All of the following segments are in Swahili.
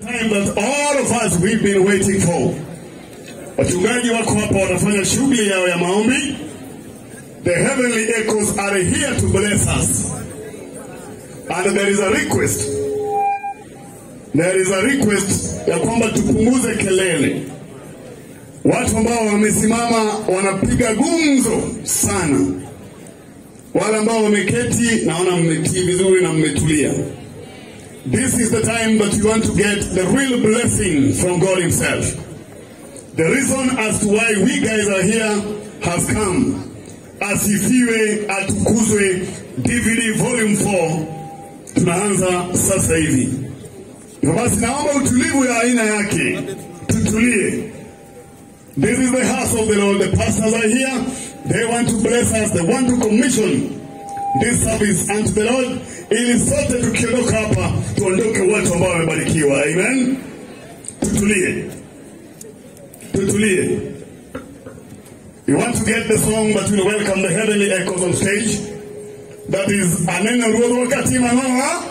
time that all of us we've been waiting for. Wachungaji wako hapa wanafanya shughuli yao ya maombi. The heavenly echoes are here to bless us. And there is a request. There is a request ya kwamba tupunguze kelele. Watu ambao wamesimama wanapiga gumzo sana. Wale ambao wameketi naona mmetii vizuri na mmetulia. This is the time that you want to get the real blessing from God Himself. The reason as to why we guys are here has come. Asifiwe, atukuzwe, DVD volume 4 tunaanza sasa hivi. Hivyo basi, naomba utulivu ya aina yake, tutulie. This is the house of the Lord. The pastors are here. They want to bless us. They want to commission this service unto the Lord, ili sote tukiondoka hapa tuondoke watu ambao wamebarikiwa. Amen. Tutulie, tutulie. We want to get the song, but we'll welcome the heavenly echoes on stage. That is aneno ruodh wakati mang'oa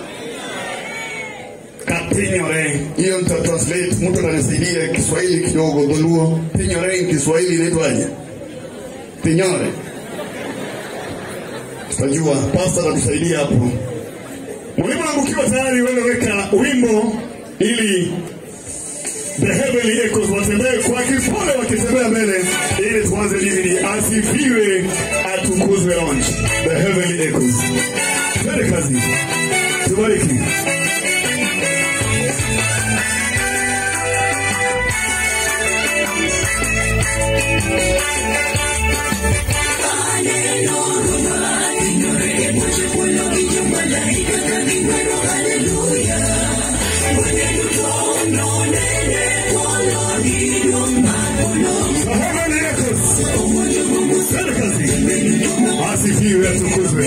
kapinyore. Hiyo nita translate, mtu ananisaidia Kiswahili kidogo, Dholuo. Pinyore in Kiswahili inaitwaje? Pinyore. Tutajua, pastor atatusaidia hapo. Mwalimu wangu ukiwa tayari, wewe weka wimbo ili the heavenly echoes watembee kwa kipole, wakitembea mbele ili tuanze DVD. Asifiwe, atukuzwe launch. The heavenly echoes. Twende kazi, tubariki. The heavenly echoes. Twende kazi. Asifiwe, atukuzwe.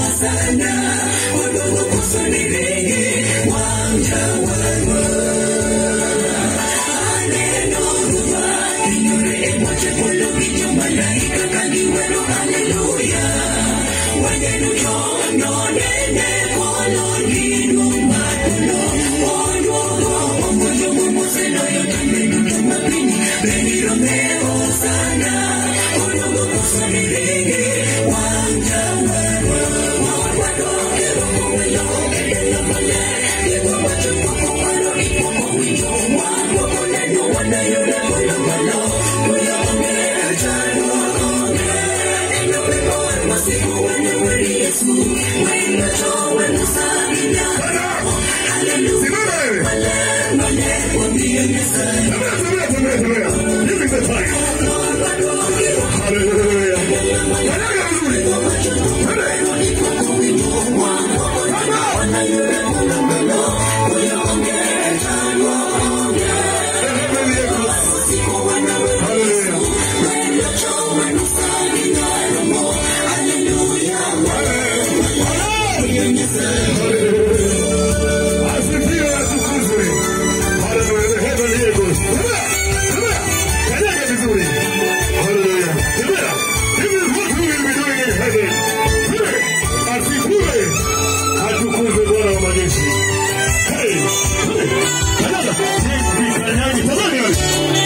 Simama wewe. Tembea, tembea, tembea, tembea. This is the time. Hallelujah. Kanyaga vizuri. Twende. The heavenly echoes. Hallelujah. Asifiwe atukuzwe. Hallelujah. The heavenly echoes. Tembea, tembea. Kanyaga vizuri. Hallelujah. Tembea. This is what we will be doing in heaven. Tembea. Asifiwe. Atukuzwe Bwana wa majeshi. Hey. Tembea. Kanyaga. Jinsi kanyagi. Tazama wewe.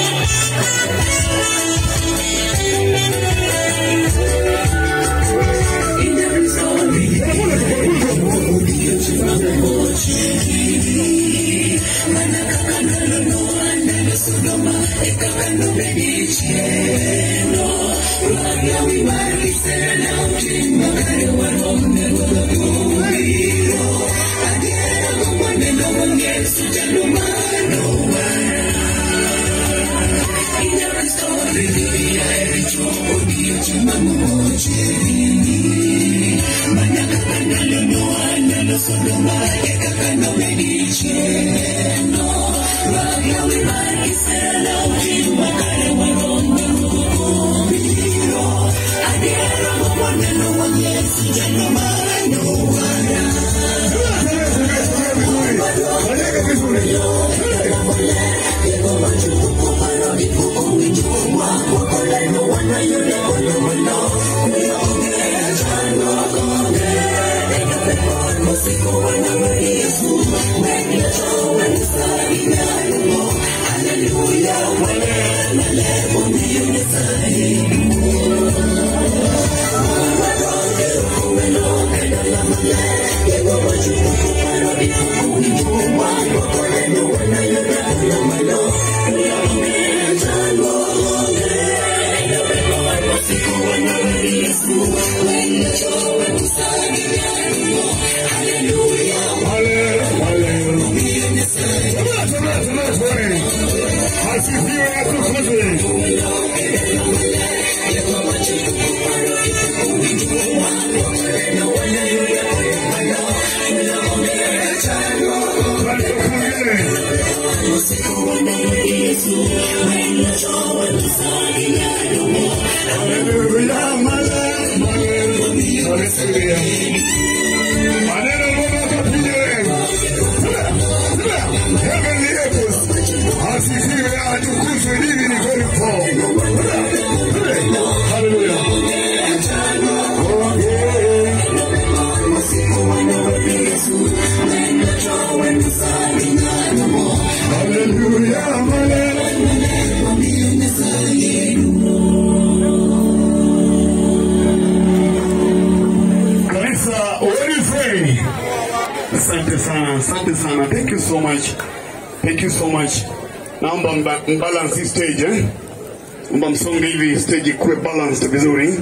Kanyaga vizuri. Asifiwe atukuzwe. Hallelujah, hallelujah, hallelujah. Maneno Mungu akapiga Heavenly echoes. Asifiwe atukuzwe hivi ni very powerful. Hallelujah. Okay. Hallelujah, hallelujah. Kanisa, where is ready? Asante sana, asante sana. Thank you so much. Thank you so much. Naomba mba- mbalance hii stage eh? Naomba msonge hivi stage ikuwe balanced vizuri.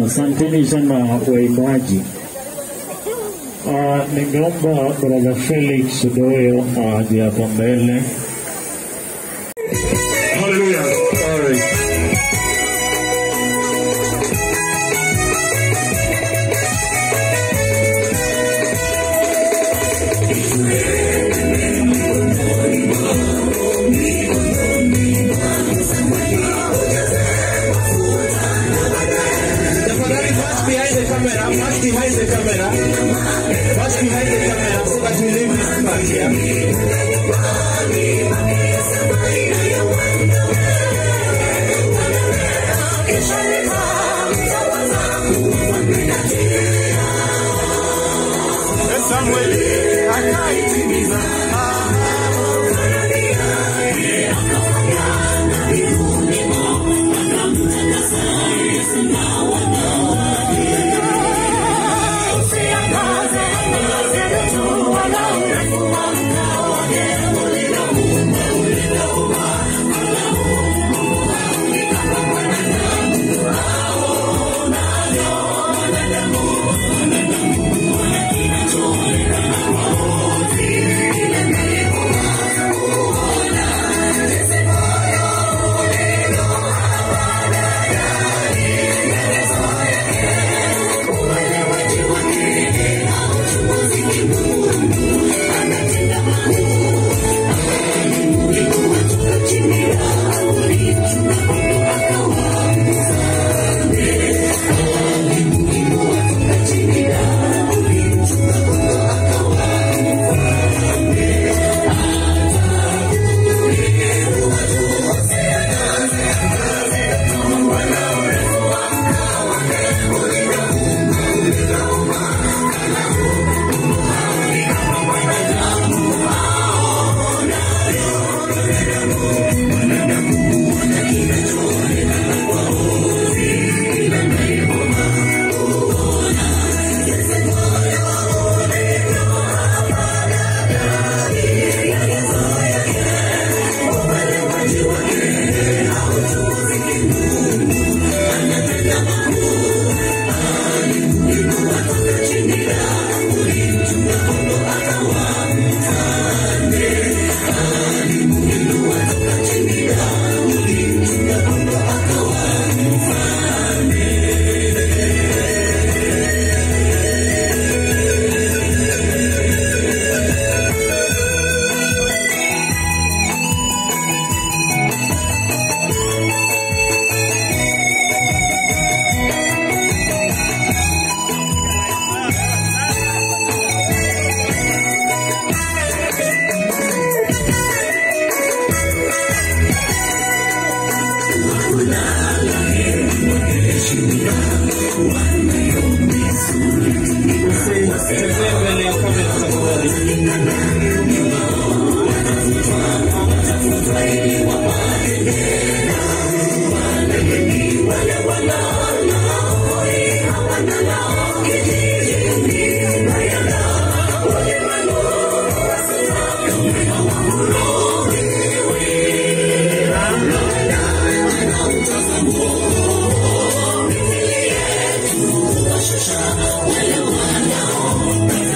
Asanteni sana waimbaji. Uh, ningeomba brother Felix Doyo aje hapa mbele. Hallelujah. Sorry. Tafadhali pass behind the camera, pass behind the camera, pass behind the camera so that we leave this part here. Mzee mbele ya kamera tafadhali. Wale wanao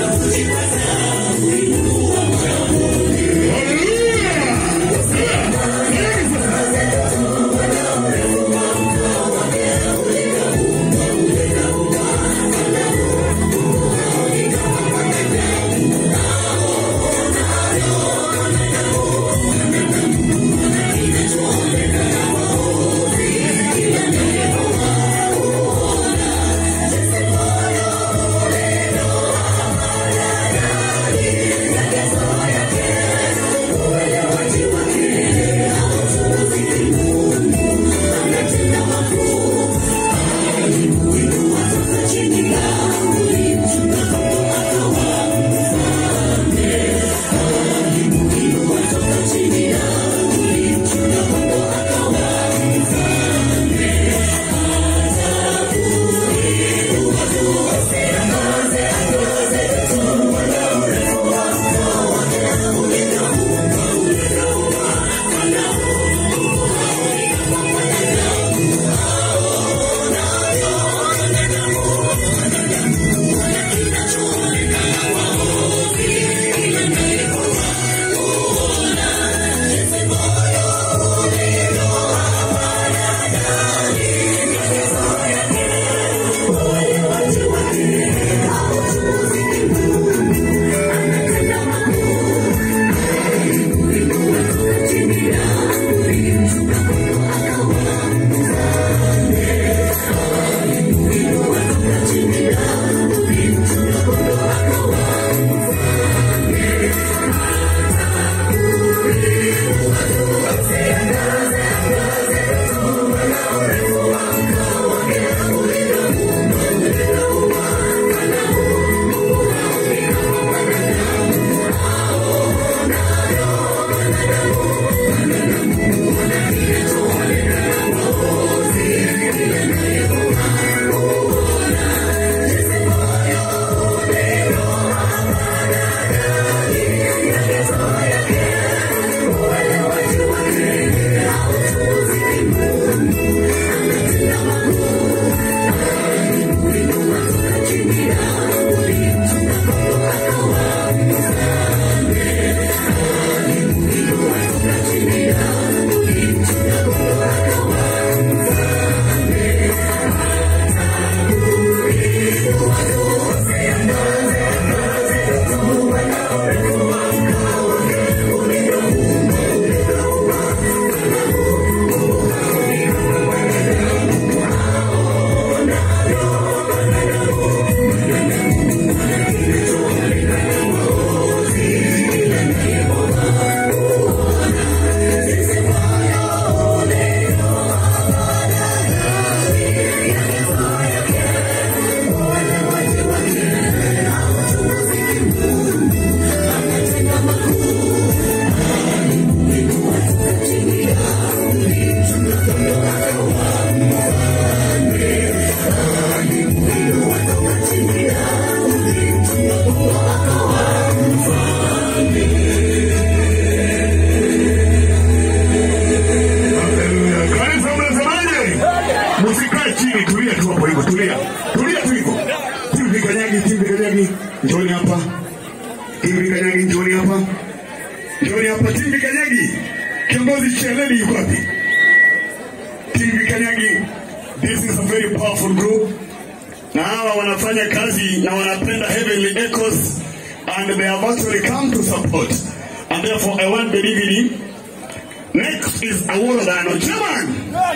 Kiongozi Cheledi yuko wapi? TV Kanyagi, this is a very powerful group. Na hawa wanafanya kazi na wanapenda Heavenly Echoes and they have actually come to support. And therefore I want the DVD. Next is Aworodano. Chairman!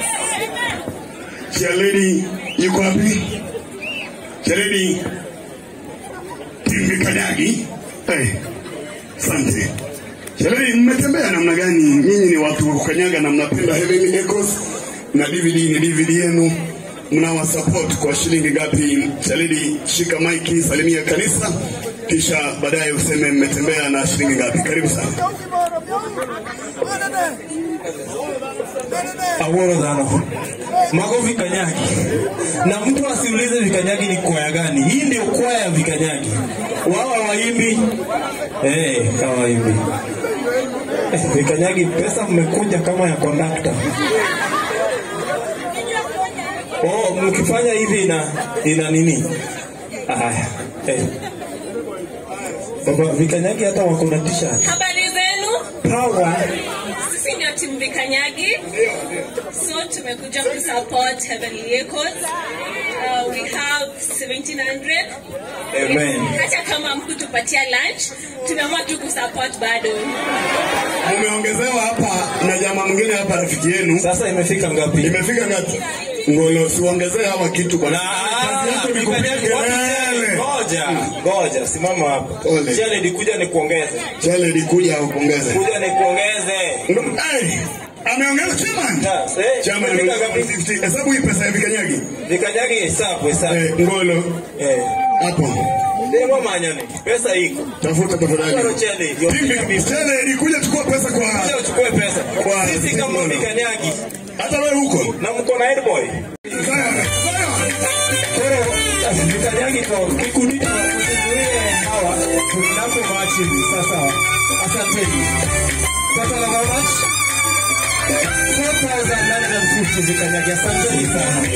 Cheledi yuko wapi? Cheledi TV Kanyagi. Hey, asante. Sherehe mmetembea namna gani? Nyinyi ni watu wa kukanyaga na mnapenda Heavenly Echoes na DVD ni DVD yenu, mnawa support kwa shilingi ngapi? Shalidi, shika maiki, salimia kanisa, kisha baadaye useme mmetembea na shilingi ngapi. Karibu sana. Aworo dhano. Mago vikanyagi. Na mtu asiulize vikanyagi ni kwaya gani. Hii ndio kwaya ya vikanyagi. Wao hawaimbi. Eh, hawaimbi. Eh, vikanyagi pesa mmekuja kama ya kondakta. Oh, mkifanya hivi ina ina nini? Haya. Eh. Baba vikanyagi hata wako na t-shirt. Habari zenu, Power. sisi ndio timu Vikanyagi, so tumekuja kusupport Heavenly Echoes. Uh, we have 1700 Amen. hata kama mkutupatia lunch, tumeamua tu kusupport bado. Mumeongezewa hapa na jamaa mwingine hapa, rafiki yenu. Sasa imefika ngapi? Imefika ngapi? Ngolo, siongezee hawa kitu bwana. Kazi yako ni kupiga kelele. Ngoja, ngoja, simama hapo. Pole. Chele nikuja nikuongeze. Cheledi, kuja upongeze. Kuja nikuongeze. Hey, ameongeza chairman. Sasa, eh, Chairman, imefika ngapi? 50. Hesabu hii pesa ya vikanyagi. Vikanyagi hesabu, hesabu. Eh, Ngolo, Eh. hapo. Ndio manyoni. Pesa iko. Tafuta Bado tafadhali. chele. ndio Timbi, Cheledi, kuja chukua pesa Kuja kwa uchukue pesa. Kwa- Sisi kama vikanyagi hata wewe huko. na mko na headboy. Sawa, sawa. Pero vikanyagi kwa kikundi cha kuzuia hawa tunapo machi sasa. Asanteni. Sasa na how much? 4,950 vikanyagi. Asanteni sana.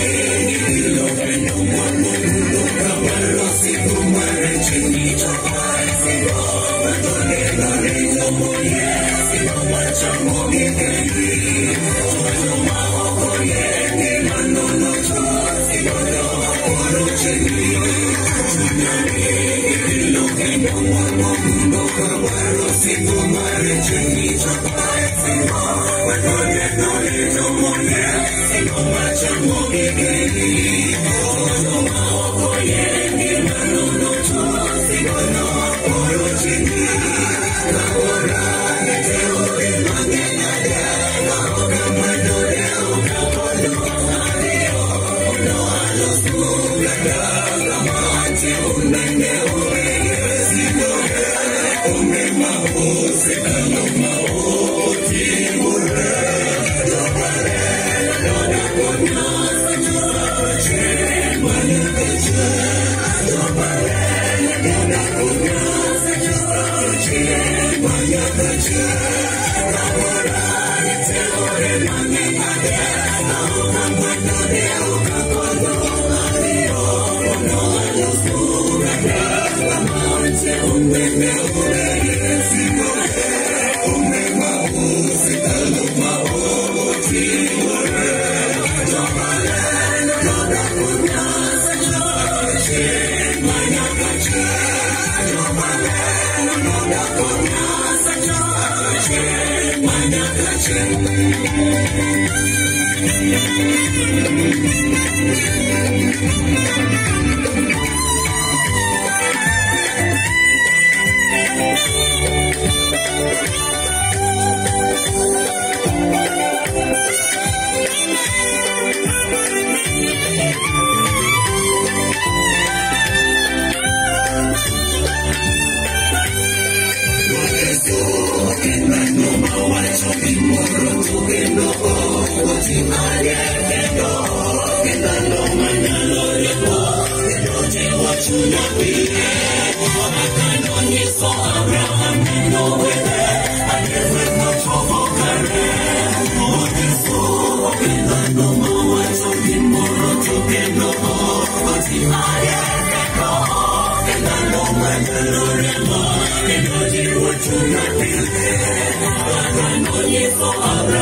Abraham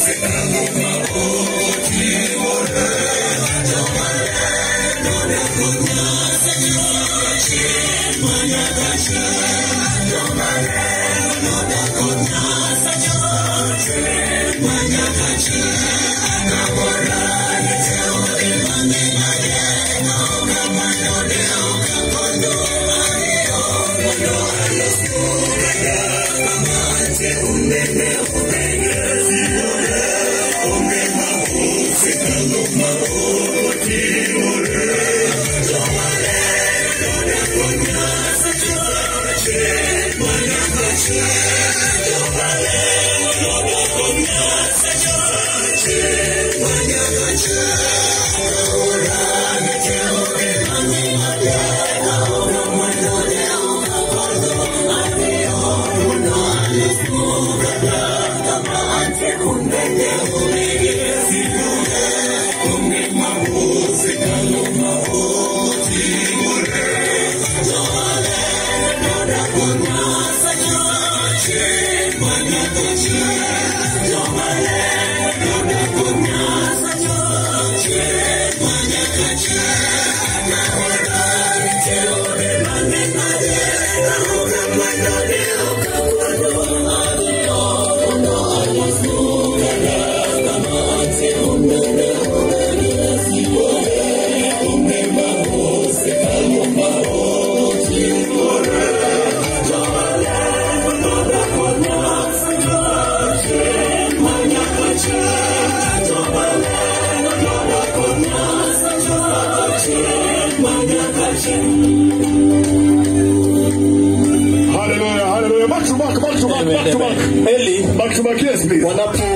Hallelujah, hallelujah. Back to back, back to back, back to back. Eli, Back to back, yes, please. wanapo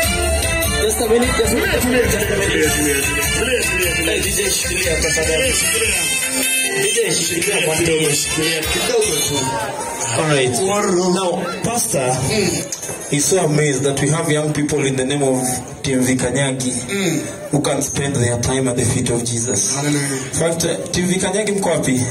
just a minute, just a Tulia, minute, tulia, just a tulia, minute. tulia, tulia, tulia, tulia. Eh, DJ shikilia tafadhali. DJ shikilia kwa kidogo, shikilia kidogo tu. Alright. Now, Pastor is so amazed that we have young people in the name of Team Vikanyagi who can spend their time at the feet of Jesus. Hallelujah. In fact, uh, Team Vikanyagi mko wapi?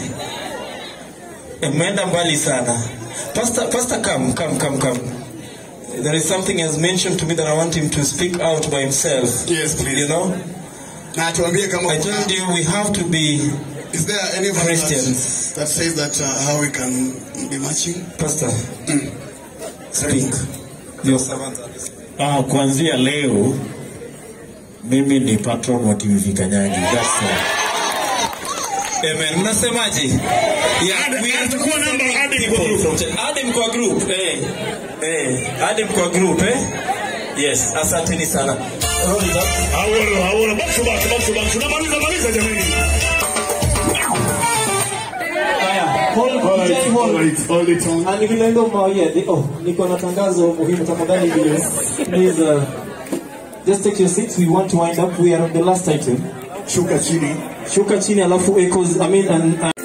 Eh, Mmeenda mbali sana. Pastor, Pastor come, come, come, come. There is something he has mentioned to me that I want him to speak out by himself. Yes, please. You know? Na tuambie kama I kuna- told you we have to be is there any verse Christians. that, that says that uh, how we can be matching? Pastor. Speak. Your servants are listening. Ah, kuanzia leo mimi ni patron wa TV Vikanyagi. That's all. Amen. Mnasemaje? Yeah, we have to Chukua namba, add him kwa people group. from Ch- add him kwa group. Eh. Eh, add him kwa group eh? Yes, asanteni sana. Roll it up. Hawolo, hawolo. Back to back, back to back. Tunamaliza, maliza jamani. Haya, hold, All right, DJ, all hold. right, hold it on. Ah, ni vile ndo mawia, ni- oh, niko na tangazo muhimu tafadhali vile. Please, uh, just take your seats. We want to wind up. We are on the last item. Shuka chini. Shuka chini alafu echoes, I mean, and, and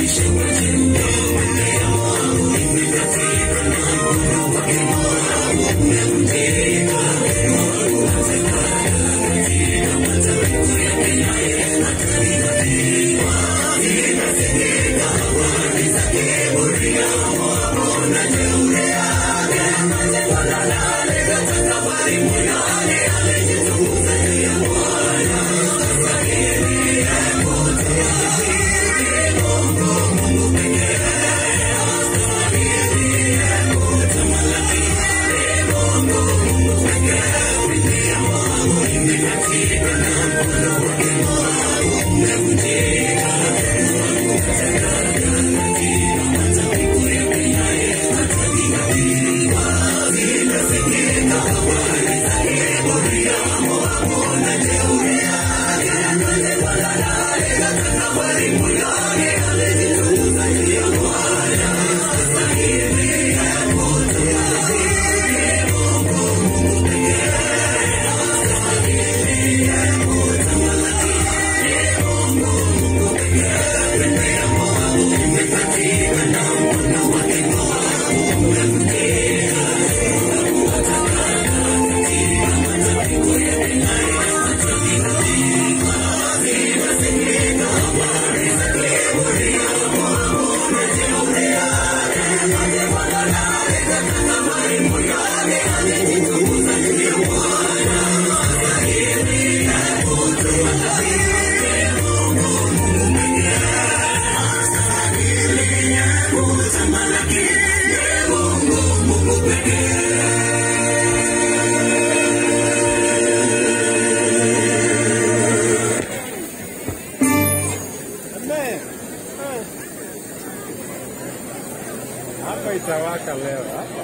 Hapa itawaka leo. Hapa.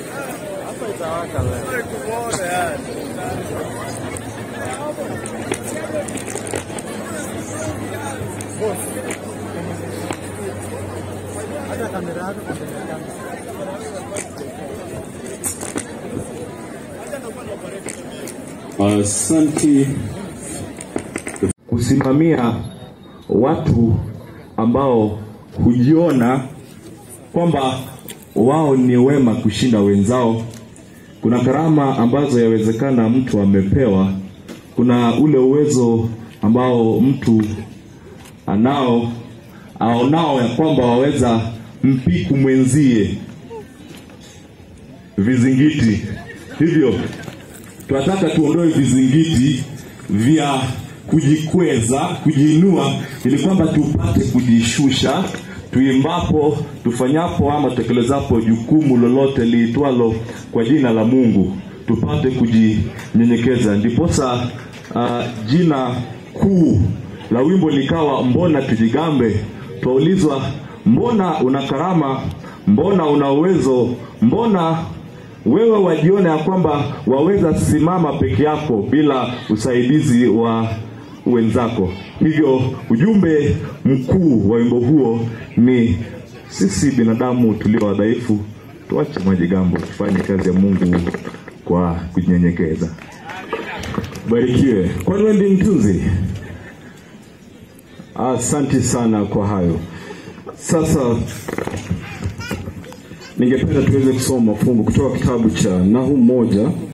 Hapa itawaka leo. Kuona yani. Hata kamera yako kamera Asante kusimamia watu ambao hujiona kwamba wao ni wema kushinda wenzao. Kuna karama ambazo yawezekana mtu amepewa, kuna ule uwezo ambao mtu anao aonao ya kwamba waweza mpiku mwenzie vizingiti. Hivyo tunataka tuondoe vizingiti vya kujikweza, kujiinua, ili kwamba tupate kujishusha tuimbapo, tufanyapo ama tekelezapo jukumu lolote liitwalo kwa jina la Mungu, tupate kujinyenyekeza. Ndiposa uh, jina kuu la wimbo likawa mbona tujigambe. Twaulizwa, mbona una karama, mbona una uwezo, mbona wewe wajiona ya kwamba waweza simama peke yako bila usaidizi wa wenzako. Hivyo ujumbe mkuu wa wimbo huo ni sisi binadamu tulio wadhaifu, tuache majigambo, tufanye kazi ya Mungu kwa kunyenyekeza. Barikiwe. Kwani wewe ndiye mtunzi? Asante sana kwa hayo. Sasa ningependa tuweze kusoma fungu kutoka kitabu cha Nahumu moja